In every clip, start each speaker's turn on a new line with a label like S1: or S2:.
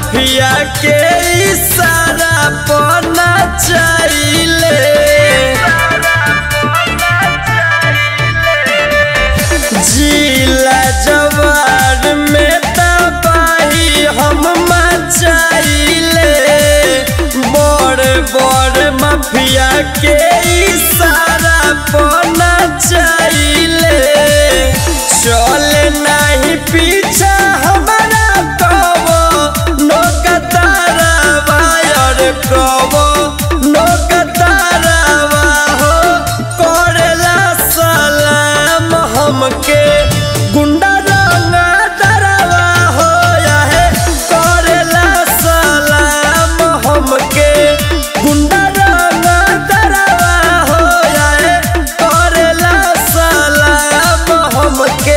S1: mafia के इशारा पना चाहिले जिला जवार में तबाही हम मचाइले बड़ बड़ माफिया के इशारा पना चाहिले चले नहीं पीछा हमारा कबो नोकतारा वायर कबो नोकतारा हो करेला सलाम हमके गुंडा रंगा दरवा हो है करेला सलाम हमके गुंडा रंगा दरवा हो है करेला सलाम हमके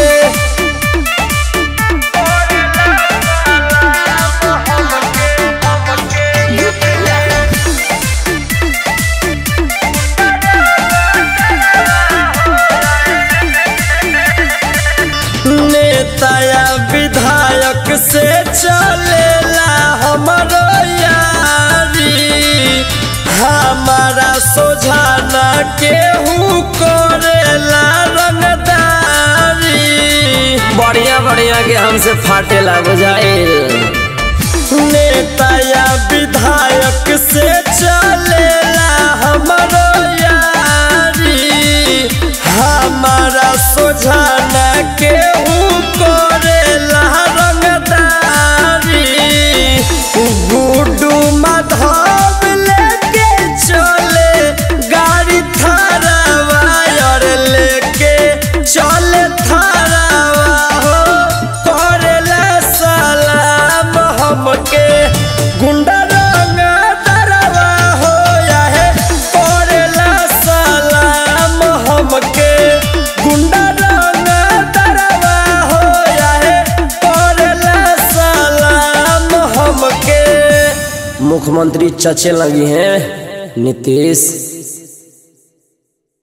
S1: नेता या विधायक से चलेला हमरो यारी हमारा सोझाना केहू करेला रंगदारी
S2: बढ़िया बढ़िया के हमसे फाटेला बुझाइल
S1: नेता या विधायक से चलेला हमरो यारी हमारा सोझाना केहू करेला रंगदारी गुड्डू माधव लेके चले गाड़ी थारा वायर लेके चले थारावा हो करेला सलाम हमके गुंडा रंग दरवा हो या है करेला सलाम हमके गुंडा रंग दरवा हो या है करेला सलाम हमके
S2: मुख्यमंत्री चचे लगी हैं नीतीश